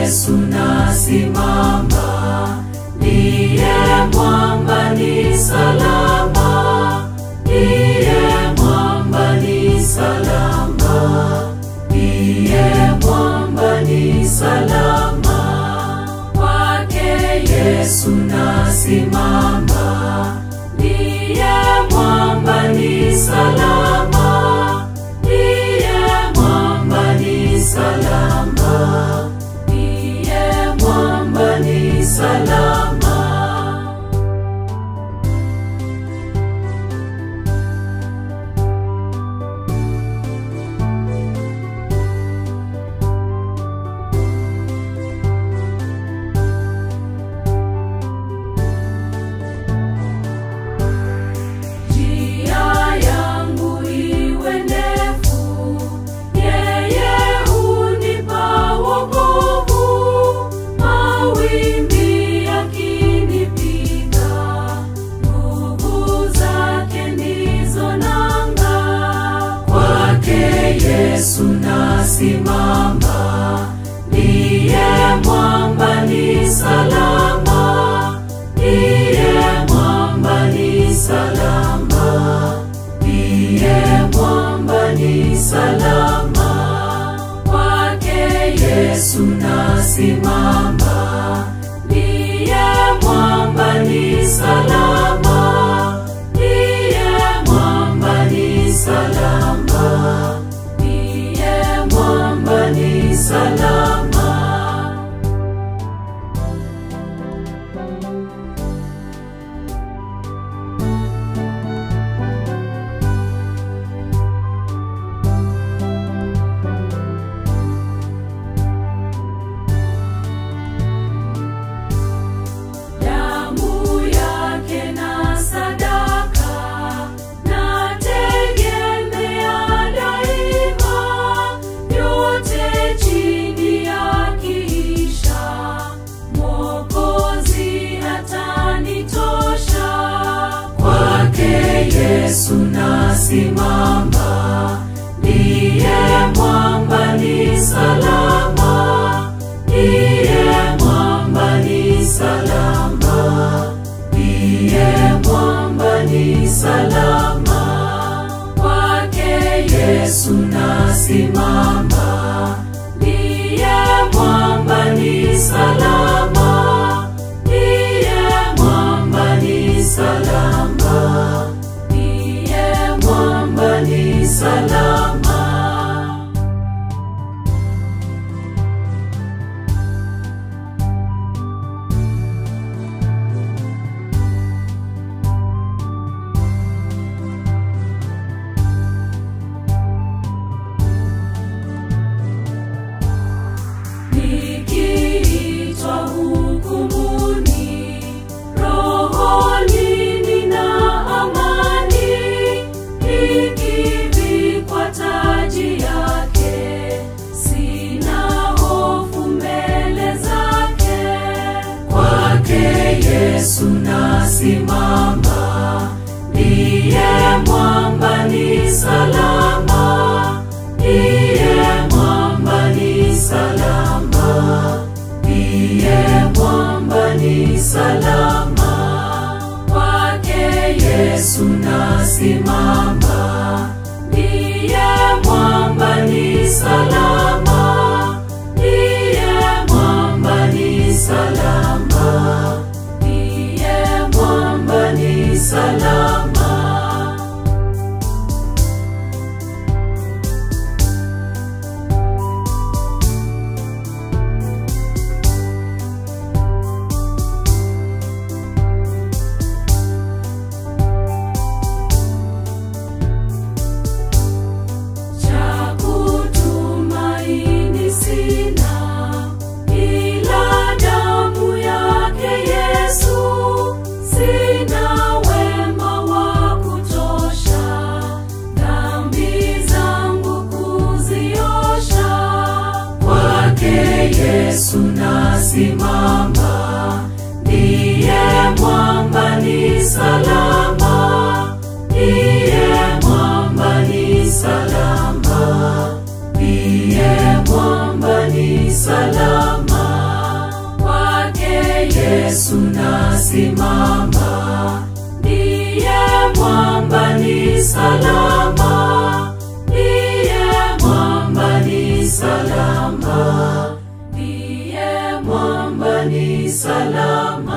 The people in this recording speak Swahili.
Yesu nasimama, ndiye mwamba ni salama, ndiye mwamba ni salama, ndiye mwamba ni salama. Kwake Yesu nasimama, ndiye mwamba ni salama, ndiye mwamba ni salama, ndiye mwamba ni salama. Njia yangu iwe ndefu, yeye hunipa wokovu. Mawimbi yakinipiga, nguvu zake ndizo nanga. Kwake Yesu nasimama, ndiye mwamba ni salama, ndiye mwamba ni salama, ndiye mwamba ni salama. Kwake Yesu nasimama, ndiye mwamba ni salama, ndiye mwamba ni salama, ndiye mwamba ni salama. Damu yake na sadaka nategemea daima, yote chini yakiisha, Mwokozi atanitosha. Kwake Yesu nasimama, ndiye mwamba ni salama, ndiye mwamba ni salama, ndiye mwamba ni salama. Kwake Yesu nasimama, ndiye mwamba ni salama, ndiye mwamba ni salama, ndiye mwamba ni salama. Nikiitwa hukumuni, rohoni nina amani, nikivikwa taji yake, sina hofu mbele zake. Kwake Yesu nasimama, ndiye mwamba ni salama, ndiye mwamba ni salama, ndiye mwamba ni salama. Kwake Yesu nasimama, ndiye mwamba ni salama, ndiye mwamba ni salama, ndiye mwamba ni salama. Cha kutumaini sina, ila damu yake Yesu. Sina wema wa kutosha, dhambi zangu kuziosha. Kwake Yesu nasimama, ndiye mwamba ni salama, ndiye mwamba ni salama, ndiye mwamba ni salama. Yesu nasimama, ndiye mwamba ni salama, ndiye mwamba ni salama, ndiye mwamba ni salama.